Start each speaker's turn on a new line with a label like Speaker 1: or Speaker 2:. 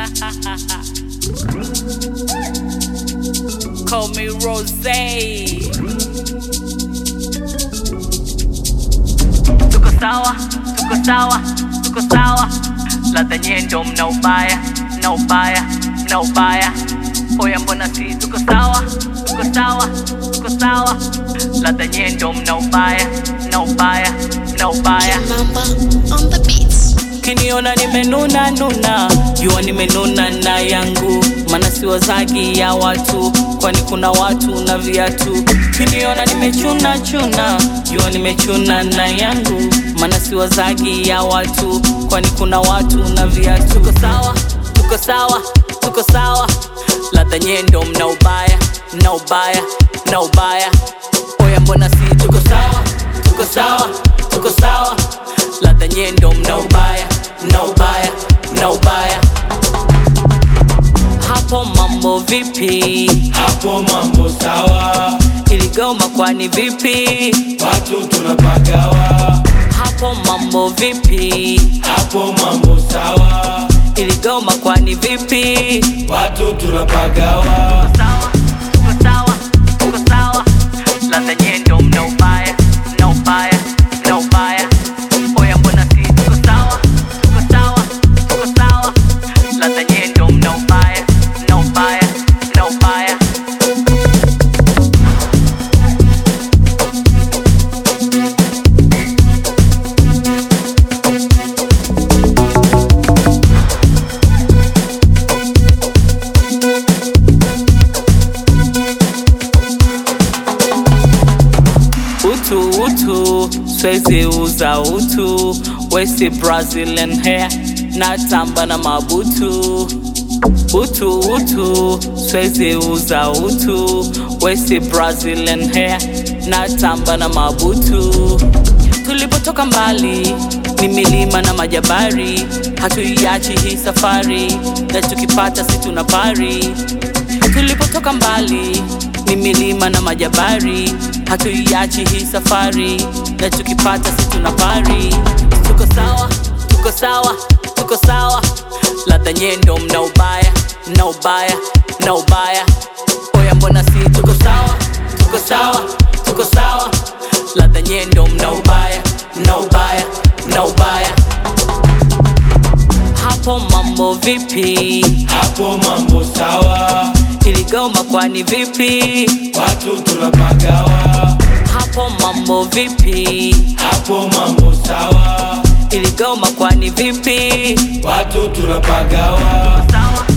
Speaker 1: Call me Rose. Tuko sawa, tuko sawa, tuko sawa. Ladha nyendo mna ubaya, mna ubaya, mna ubaya. Oya mbona si tuko sawa, tuko sawa, tuko sawa. Ladha nyendo mna ubaya, mna ubaya, mna ubaya.
Speaker 2: Mamba on the beats.
Speaker 1: Kiniona nimenuna nuna, jua nimenuna na yangu, maana si wazagi ya watu, kwani kuna watu na viatu. Kiniona nimechuna chuna, jua nimechuna na yangu, maana si wazagi ya watu, kwani kuna watu na viatu. Tuko sawa, tuko sawa, tuko sawa, ladha nyendo mna ubaya, mna ubaya, mna ubaya. Oya mbona si tuko sawa, tuko sawa, tuko sawa ladha nyendo mna ubaya mna ubaya mna ubaya hapo mambo vipi
Speaker 3: hapo mambo sawa,
Speaker 1: iligoma kwani vipi
Speaker 3: watu tunapagawa,
Speaker 1: hapo mambo vipi
Speaker 3: hapo mambo sawa,
Speaker 1: iligoma kwani vipi
Speaker 3: watu tunapagawa,
Speaker 1: sawa tuko sawa tuko sawa ladha nyendo mna ubaya mna ubaya mna ubaya oya mbona si tuko sawa tuko sawa tuko sawa ladha nyendo mna ubaya mna ubaya mna ubaya utu utu swezi uza utu wesi brazilian hair natamba na mabutu utu utu swezi uza utu wesi brazilian hair natamba na mabutu tulipotoka mbali ni milima na majabari hatuiachi hii safari na tukipata si tuna pari tulipotoka mbali ni milima na majabari hatuiachi hii safari na tukipata si tuna pari tuko sawa tuko sawa tuko sawa ladha nyendo mna ubaya mna ubaya mna ubaya oya mbona si tuko sawa tuko sawa tuko sawa ladha nyendo mna ubaya mna ubaya mna ubaya hapo mambo vipi
Speaker 3: hapo mambo sawa,
Speaker 1: iligoma kwani vipi
Speaker 3: watu tunapagawa,
Speaker 1: hapo mambo vipi
Speaker 3: hapo mambo sawa,
Speaker 1: iligoma kwani vipi
Speaker 3: watu tunapagawa,
Speaker 1: sawa